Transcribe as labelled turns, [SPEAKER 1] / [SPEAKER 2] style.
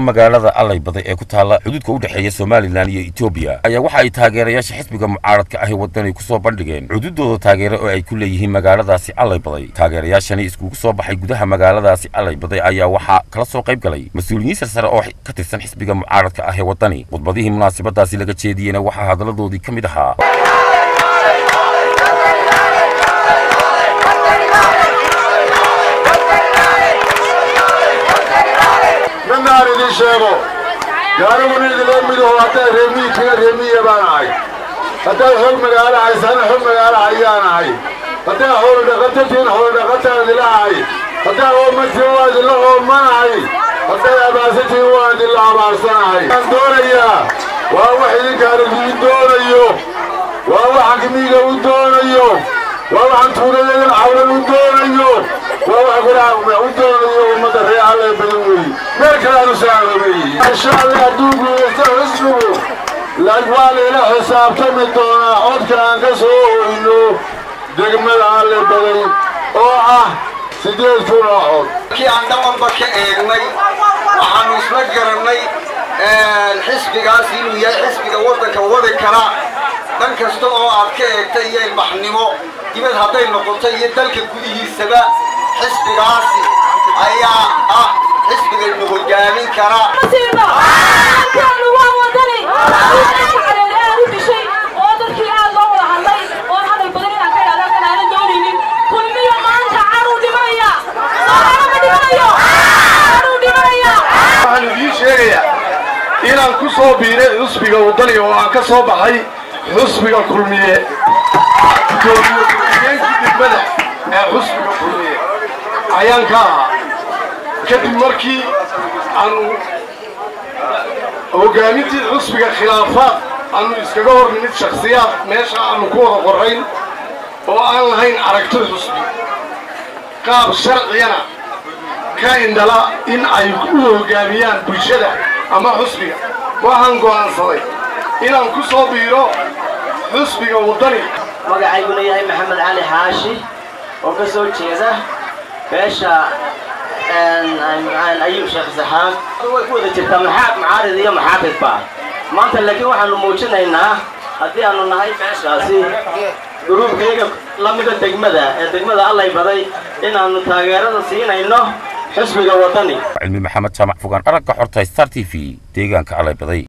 [SPEAKER 1] magaalada alleybaday ee ku taalla xuduudka u dhexeeya somalilan iyo etoobiya ayaa waxa ay taageerayaasha xisbiga mucaaradka ahi waddanay ku soo bandhigeen xuduuddooda taageere oo ay ku leeyihiin magaaladaasi alleybaday taageerayaashani iskugu soo baxay gudaha magaaladaasi alleybaday ayaa waxaa kala soo qayb galay mas-uuliyiin sarsare oo ka tirsan xisbiga mucaaradka ah ee waddani khudbadihii munaasabadaasi laga jeediyeyna waxaa hadalladoodii ka mid ahaa
[SPEAKER 2] midnaan idin sheego gaariguna idinla midaho hadday reemiyikiga reemiya baan ahay haddaad xog magaalo haysana xog magaalo ayaan ahay haddaad howldhaqatatiin howldhaqataan idila ahay haddaad oomatiin waa idinla oomanahay hadday abaarsatiin waa idinla abaarsanahay waan doonayaa waa wax idinkaan idiin doonayo waa waxaan kimiiga u doonayo waa waxaan tuulayadan cawlan u doonayo waa wax guraha u doonayo ummadda reer alle badan weeye meel kale aanu saacdoobeye insha allah hadduu guulaysto xisbigu waa layla xisaabtami doonaa codka aan ka soo hoyno degmada alle badan oo ah siddeed kun oo cod
[SPEAKER 3] kii aan dhawanba ka eegnay waxaannu isla garannay xisbigaas inuu yahay xisbiga waddanka wadi kara dhan kasta oo aad ka eegta iyo ilbaxnimo dibad hadday noqoto iyo dalka gudihiisaba xisbigaasi ayaa ah xisbigaynu hogaamin kara
[SPEAKER 2] waxaan idiin sheegayaa inaan ku soo biiray xusbiga waddani oo aan ka soo baxay xusbiga kulmiye gudoomiye-ku-xigeenkii degmada ee xusbiga kulmiye ayaan ka ahaa kadib markii aanu hogaamintii xusbiga khilaafaad aanu iskaga hor nimid shakhsiyaad meesha aanu ku wada qorrayn oo aan lahayn aragti xusbi qaab sharciyana ka indhala in ay u hoggaamiyaan bulshada ama xusbiga waxaan go'aansaday inaan ku soo biiro xusbiga waddani
[SPEAKER 4] magacayguna yahay maxamed cali xaashi oo ka soo jeeda beesha ayuub sheekh saxaab way ku wada jirtaa maxaad macaarid iyo maxaafidba maanta laakiin waxaanu muujinaynaa haddii aanu nahay beeshaasi gruubkayga lamida degmada ee degmada allay baday inaannu taageerada siinayno xusbiga waddani
[SPEAKER 1] cilmi maxamed jaamac fogaan aragga xorta star t v deegaanka alleybaday